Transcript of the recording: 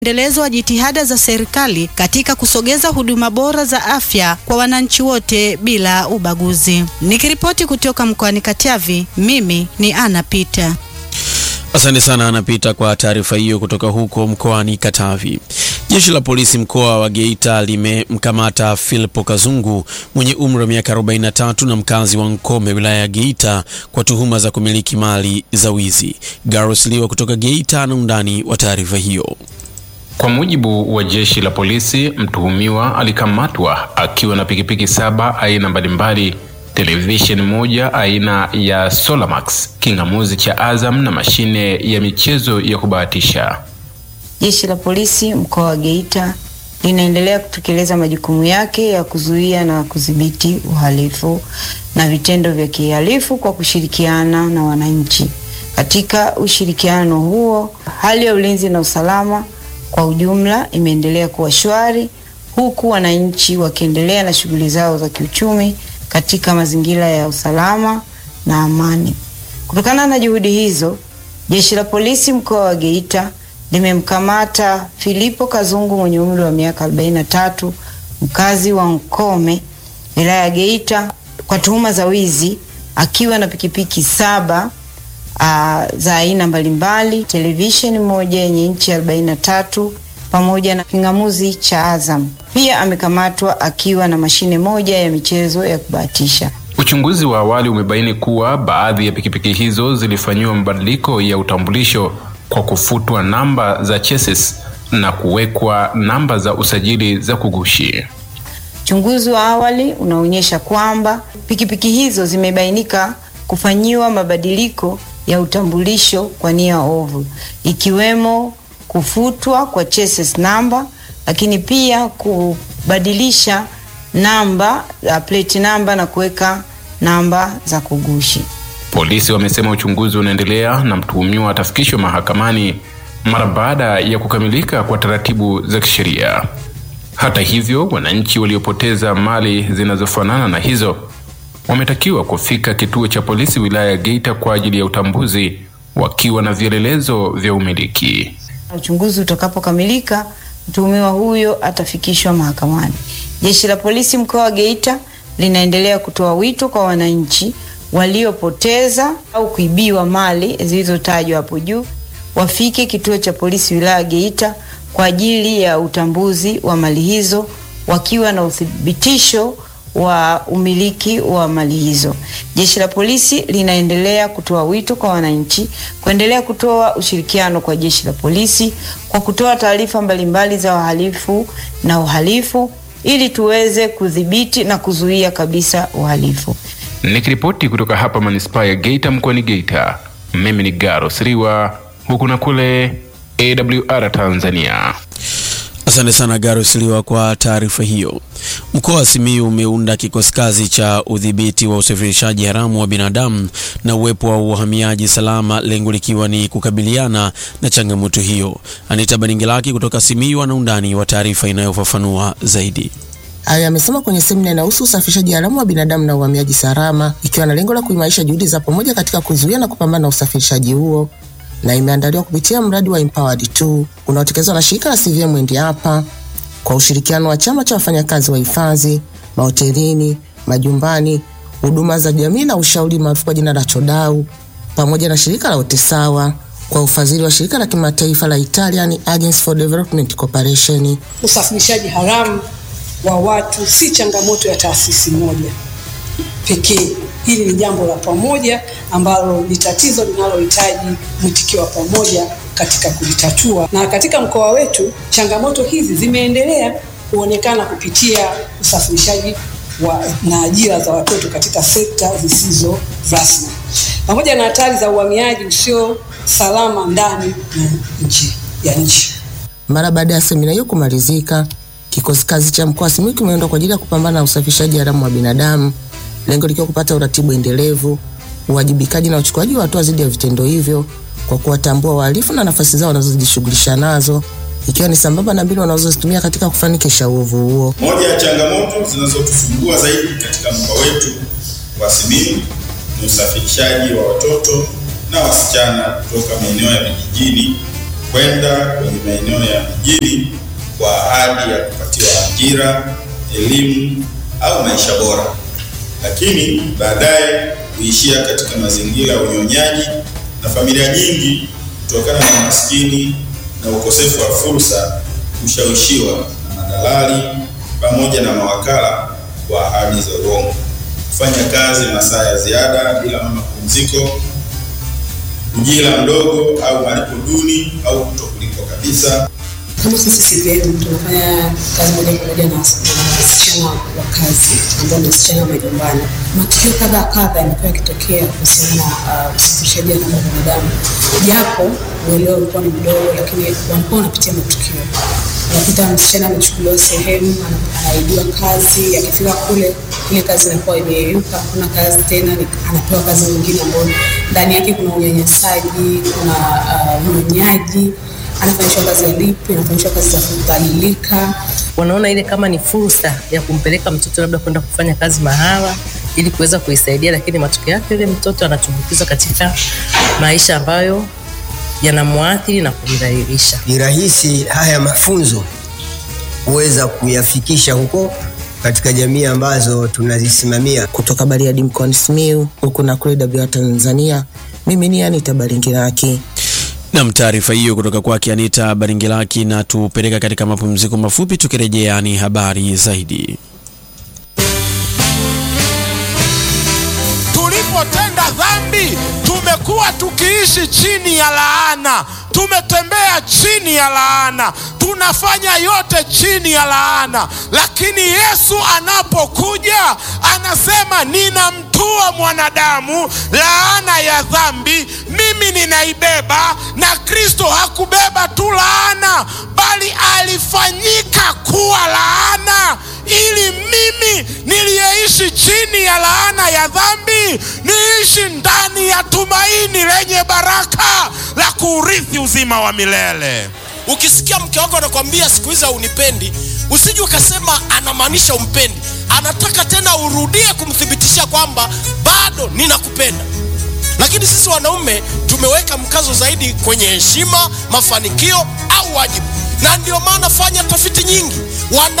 endelezo wa jitihada za serikali katika kusogeza huduma bora za afya kwa wananchi wote bila ubaguzi. Nikiripoti kutoka mkoani Katavi, mimi ni Ana Pita. Asante sana Anapita kwa taarifa hiyo kutoka huko mkoani Katavi. Jeshi la polisi mkoa wa Geita limemkamata Philpo Kazungu mwenye umri wa miaka 43 na mkazi wa Nkome wilaya ya Geita kwa tuhuma za kumiliki mali za wizi. Garus Liwa kutoka Geita na undani wa taarifa hiyo. Kwa mujibu wa jeshi la polisi, mtuhumiwa alikamatwa akiwa na pikipiki saba aina mbalimbali televisheni moja aina ya Solamax, kingamuzi cha Azam na mashine ya michezo ya kubahatisha. Jeshi la polisi mkoa wa Geita linaendelea kutekeleza majukumu yake ya kuzuia na kudhibiti uhalifu na vitendo vya kihalifu kwa kushirikiana na wananchi. Katika ushirikiano huo, hali ya ulinzi na usalama kwa ujumla imeendelea kuwa shwari, huku wananchi wakiendelea na shughuli zao za kiuchumi katika mazingira ya usalama na amani. Kutokana na juhudi hizo, jeshi la polisi mkoa wa Geita limemkamata Filipo Kazungu mwenye umri wa miaka 43 mkazi wa Nkome wilaya ya Geita kwa tuhuma za wizi akiwa na pikipiki saba aa, za aina mbalimbali, televisheni moja yenye inchi 43 pamoja na kingamuzi cha Azam. Pia amekamatwa akiwa na mashine moja ya michezo ya kubahatisha. Uchunguzi wa awali umebaini kuwa baadhi ya pikipiki hizo zilifanyiwa mabadiliko ya utambulisho kwa kufutwa namba za chassis na kuwekwa namba za usajili za kugushi. Uchunguzi wa awali unaonyesha kwamba pikipiki hizo zimebainika kufanyiwa mabadiliko ya utambulisho kwa nia ovu, ikiwemo kufutwa kwa chassis namba, lakini pia kubadilisha namba ya plate namba na kuweka namba za kugushi. Polisi wamesema uchunguzi unaendelea na mtuhumiwa atafikishwa mahakamani mara baada ya kukamilika kwa taratibu za kisheria. Hata hivyo, wananchi waliopoteza mali zinazofanana na hizo wametakiwa kufika kituo cha polisi wilaya ya Geita kwa ajili ya utambuzi wakiwa na vielelezo vya umiliki. Uchunguzi utakapokamilika, mtuhumiwa huyo atafikishwa mahakamani. Jeshi la polisi mkoa wa Geita linaendelea kutoa wito kwa wananchi waliopoteza au kuibiwa mali zilizotajwa hapo juu wafike kituo cha polisi wilaya ya Geita kwa ajili ya utambuzi wa mali hizo wakiwa na uthibitisho wa umiliki wa mali hizo. Jeshi la polisi linaendelea kutoa wito kwa wananchi kuendelea kutoa ushirikiano kwa jeshi la polisi kwa kutoa taarifa mbalimbali za wahalifu na uhalifu ili tuweze kudhibiti na kuzuia kabisa uhalifu. Nikiripoti kutoka hapa manispaa ya Geita mkoani Geita, mimi ni Garo Siriwa, huku na kule AWR Tanzania. Asante sana Garo Siliwa kwa taarifa hiyo. Mkoa wa Simiyu umeunda kikosi kazi cha udhibiti wa usafirishaji haramu wa binadamu na uwepo wa uhamiaji salama, lengo likiwa ni kukabiliana na changamoto hiyo. Anita Baningilaki kutoka Simiyu ana undani wa taarifa inayofafanua zaidi. Hayo amesema kwenye semina inahusu usafirishaji haramu wa binadamu na uhamiaji salama, ikiwa na lengo la kuimarisha juhudi za pamoja katika kuzuia na kupambana na usafirishaji huo na imeandaliwa kupitia mradi wa Empowered 2 unaotekelezwa na shirika la CVM Endi hapa kwa ushirikiano wa chama cha wafanyakazi wa hifadhi, mahotelini, majumbani, huduma za jamii na ushauri maarufu kwa jina la Chodau, pamoja na shirika la Otesawa kwa ufadhili wa shirika la kimataifa la Italian Agency for Development Cooperation. Usafirishaji haramu wa watu si changamoto ya taasisi moja pekee. Hili ni jambo la pamoja ambalo ni tatizo linalohitaji mwitikio wa pamoja katika kulitatua, na katika mkoa wetu changamoto hizi zimeendelea kuonekana kupitia usafirishaji wa, na ajira za watoto katika sekta zisizo rasmi pamoja na hatari za uhamiaji usio salama ndani na nje ya nchi. Mara baada ya semina hiyo kumalizika, kikosi kazi cha mkoa wa Simiyu kimeundwa kwa ajili ya kupambana na usafirishaji haramu wa binadamu, lengo likiwa kupata uratibu endelevu, uwajibikaji na uchukuaji wa hatua dhidi ya vitendo hivyo kwa kuwatambua wahalifu na nafasi zao wanazojishughulisha nazo, ikiwa ni sambamba na mbinu wanazozitumia katika kufanikisha uovu huo. Moja ya changamoto zinazotusumbua zaidi katika mkoa wetu wa Simiyu ni usafirishaji wa watoto na wasichana kutoka maeneo ya vijijini kwenda kwenye maeneo ya mjini kwa ahadi ya kupatiwa ajira, elimu au maisha bora, lakini baadaye kuishia katika mazingira ya unyonyaji na familia nyingi kutokana na umaskini na ukosefu wa fursa kushawishiwa na madalali pamoja na mawakala kwa ahadi za uongo, kufanya kazi masaa ya ziada bila mapumziko, ujira mdogo au malipo duni au kutokulipwa kabisa. Kama sisi CVM tunafanya kazi moja kwa moja na na wasichana wa kazi ambao ni wasichana wa majumbani. Matukio kadha kadha yamekuwa yakitokea kuhusiana na uh, usafirishaji haramu wa binadamu, japo uelewa ulikuwa ni mdogo, lakini walikuwa wanapitia matukio. Unakuta msichana amechukuliwa sehemu, ana- anaidiwa kazi, akifika kule ile kazi inakuwa imeyeyuka, hakuna kazi tena, ni- anapewa kazi nyingine ambayo ndani yake kuna unyanyasaji, kuna uh, unyonyaji anafanyishwa kazi ya lipi, anafanyishwa kazi za kudhalilika. wanaona ile kama ni fursa ya kumpeleka mtoto labda kwenda kufanya kazi mahala ili kuweza kuisaidia, lakini matokeo yake yule mtoto anatumbukizwa katika maisha ambayo yanamwathiri na kumdhalilisha. ni rahisi haya mafunzo kuweza kuyafikisha huko katika jamii ambazo tunazisimamia. Kutoka Bariadi mkoani Simiyu, huku na kule WR Tanzania, mimi ni Anita Baringiraki. Nam, taarifa hiyo kutoka kwake Anita Baringilaki na tupeleka katika mapumziko mafupi. Tukirejea ni habari zaidi. tulipotenda dhambi tumekuwa tukiishi chini ya laana tumetembea chini ya laana tunafanya yote chini ya laana lakini yesu anapokuja anasema ninamtua mwanadamu laana ya dhambi mimi ninaibeba na kristo hakubeba tu laana bali alifanyika kuwa laana ili mimi niliyeishi chini ya laana ya dhambi niishi ndani ya tumaini lenye baraka la kuurithi uzima wa milele ukisikia mke wako anakwambia siku hizi haunipendi usije ukasema anamaanisha umpendi anataka tena urudie kumthibitishia kwamba bado ninakupenda lakini sisi wanaume tumeweka mkazo zaidi kwenye heshima mafanikio au wajibu na ndio maana fanya tafiti nyingi wana